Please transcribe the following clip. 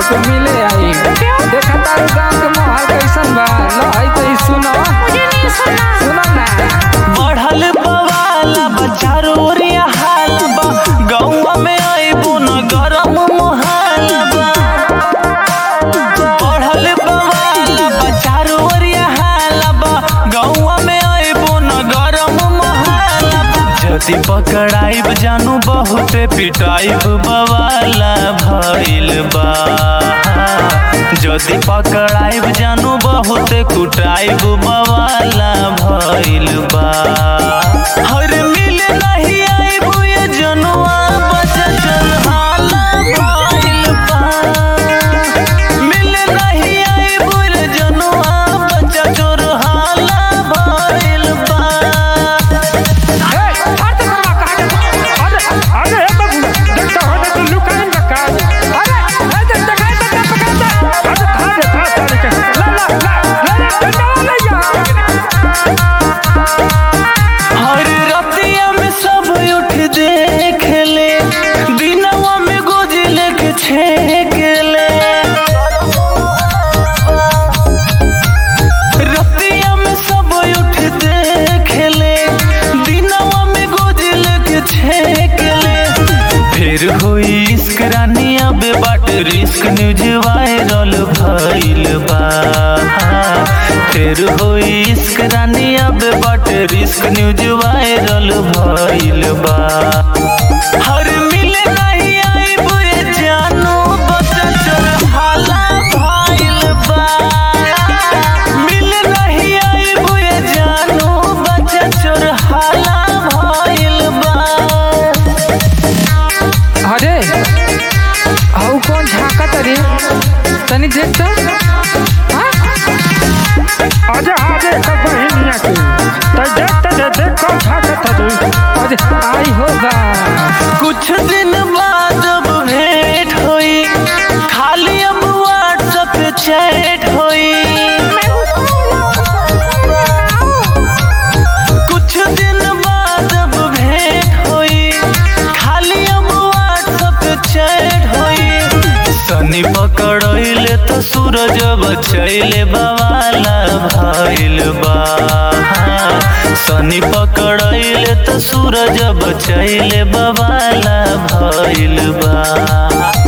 से मिले आई देखा तारू गांव के माहौल कैसन बा लो आई तो ई सुनो मुझे नहीं सुना सुनो ना बढ़ल बवाला बचारो ओरिया हाल बा गौवा में आइबो न गरम मोहाल बा बढ़ल बवाला बचारो ओरिया हाल बा गौवा में आइबो न गरम मोहाल बा जति पकड़ाइब जानू बहुते पिटाइब बवाला भइल बा जदि पकड़ाइब जानू बहुते कुटाइब बवाला भइल बा हर मिल नहीं आइब ये जनुआ बचल हाला भइल बा मिल नहीं आइब ये जनुआ बचल हाला भइल बा ए हट करवा कहा अरे अरे ए बाबू देखता हो तो लुकाइन का काज अरे ए देख देखा तो पकड़ता अरे खा दे खा सारे के ला ला ला ला डंडा ले जा हर रतिया में सब उठ देख ले दिनवा में गोदी लेके छेक ले रतिया में सब उठ देख ले दिनवा में गोदी लेके छेक ले फिर हुई इश्क रानी अब बाट रिस्क न्यूज वायरल भइल बा फिर हुई इश्क रानी अब बाट रिस्क न्यूज वायरल भइल बा हर मिले नहीं आइब ये जानू बचल हाला भइल बा मिले नहीं आइब ये जानू बचल हाला भइल बा अरे आउ कौन झाका तरी तनी देख तो हाँ? अरे आजे का बहिनिया के तो देख तो दे देख कौन झाका तरी अरे आई होगा कुछ दिन बाद अब भेंट हुई खाली अब व्हाट्सएप पे चैट हुई कुछ दिन बाद अब भेंट हुई खाली अब व्हाट्सएप पे चैट हुई सनी पकड़ले तो सूरज बचैले बवाला भइल बा सनी पकड़ले तो सूरज बचैले बवाला भइल बा